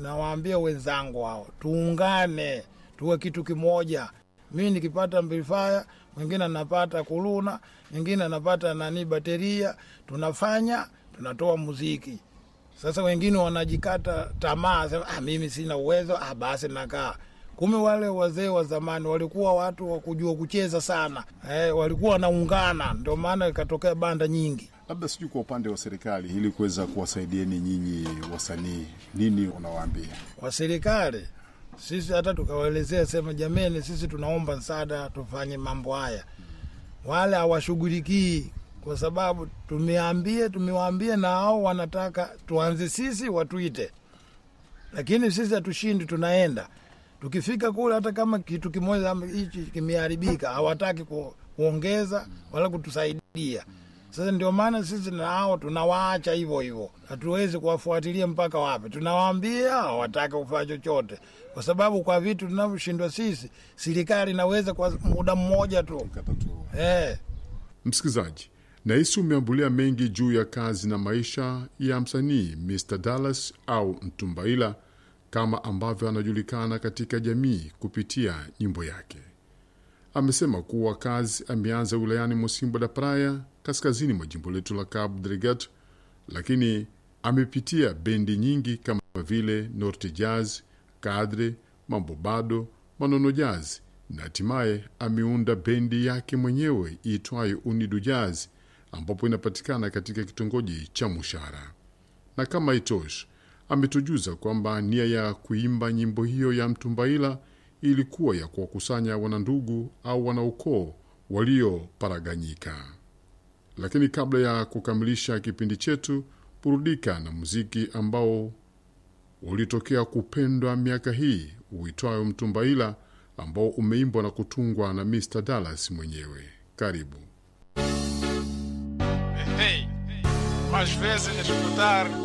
nawaambia wenzangu hao, tuungane, tuwe kitu kimoja. Mi nikipata amplifier, mwingine anapata kuluna, mwingine anapata nani bateria, tunafanya tunatoa muziki. Sasa wengine wanajikata tamaa, sema ah, mimi sina uwezo, ah, basi nakaa. Kumbe wale wazee wa zamani walikuwa watu wa kujua kucheza sana, eh, walikuwa wanaungana, ndio maana ikatokea banda nyingi. Labda sijui kwa upande wa serikali, ili kuweza kuwasaidieni nyinyi wasanii, nini unawaambia? Kwa serikali sisi hata tukawaelezea sema, jameni, sisi tunaomba msaada tufanye mambo haya, wale hawashughulikii kwa sababu tumeambie tumewaambia na hao wanataka tuanze sisi watuite, lakini sisi hatushindi, tunaenda tukifika kule, hata kama kitu kimoja ama hichi kimeharibika, hawataki ku, kuongeza wala kutusaidia. Sasa ndio maana sisi na hao tunawaacha hivyo hivyo, hatuwezi kuwafuatilia mpaka wapi. Tunawaambia hawataki kufanya chochote, kwa sababu kwa vitu tunavyoshindwa sisi, serikali inaweza kwa muda mmoja tu Katatua. eh. Msikilizaji, nahisi umeambulia mengi juu ya kazi na maisha ya msanii Mr Dallas au Mtumbaila kama ambavyo anajulikana katika jamii kupitia nyimbo yake. Amesema kuwa kazi ameanza wilayani Mosimbo da Praia, kaskazini mwa jimbo letu la Cabo Delgado, lakini amepitia bendi nyingi kama vile Norte Jazz, Kadre, Mambo Bado, Manono Jazz na hatimaye ameunda bendi yake mwenyewe iitwayo Unidu Jazz ambapo inapatikana katika kitongoji cha Mushara. Na kama itoshi, ametujuza kwamba nia ya kuimba nyimbo hiyo ya Mtumbaila ilikuwa ya kuwakusanya wanandugu au wanaukoo walioparaganyika. Lakini kabla ya kukamilisha kipindi chetu, burudika na muziki ambao ulitokea kupendwa miaka hii uitwayo Mtumbaila ambao umeimbwa na kutungwa na Mr Dallas mwenyewe. Karibu. Hey, às vezes escutar